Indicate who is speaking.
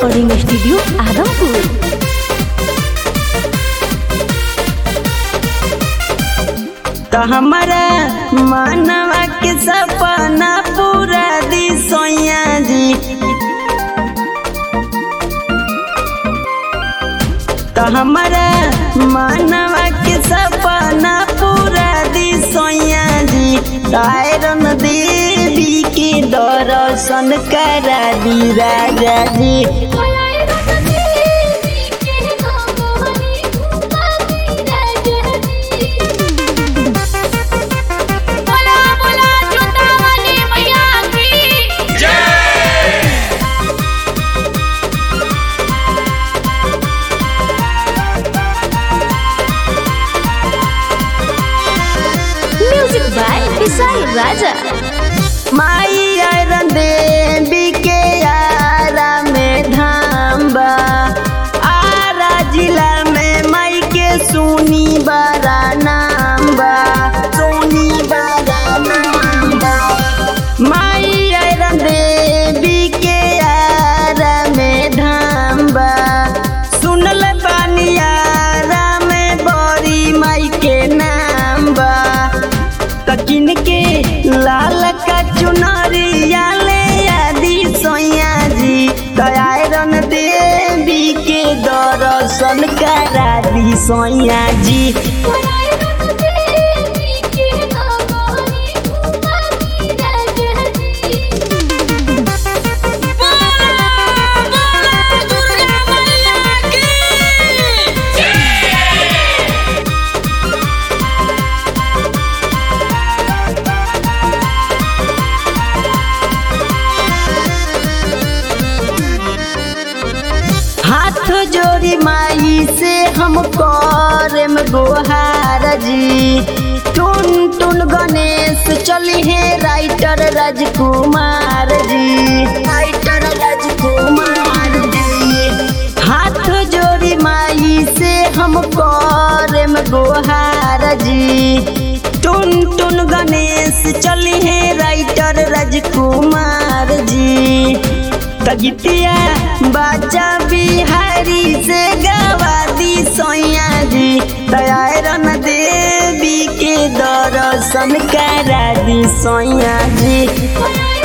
Speaker 1: recording studio Adampur
Speaker 2: तो हमारा मानवा के सपना पूरा दी सोया जी तो हमारा मानवा के सपना पूरा दी सोया जी आयरन देवी के दर्शन करा दी राजा जी
Speaker 3: बोला बोला जोता वाली मैया की
Speaker 1: म्यूजिक बाय विशाल राजा
Speaker 2: माई आयरन देवी के आरा में धाम बा आरा जिला में माई के सुनी बड़ा नाम बा सुनी बड़ा नाम बा माई आयरन देवी के आरा में धाम बा सुनल बानी आरा में बड़ी माई के नाम बा तकिन के लाल का चुनरिया ले आदि सोया जी दयारन देवी के दर्शन करा दी सोया जी हाथ जोड़ी माई से हम करम गोहार जी टुन टुन गणेश चली है राइटर राजकुमार जी राइटर राजकुमार जी हाथ जोड़ी माई से हम करम गोहार जी टुन टुन गणेश चली है राइटर राजकुमार जी तगितिया बाजा बिहारी से गवा दी सोया जी दयारन देवी के दर्शन करा दी सोया जी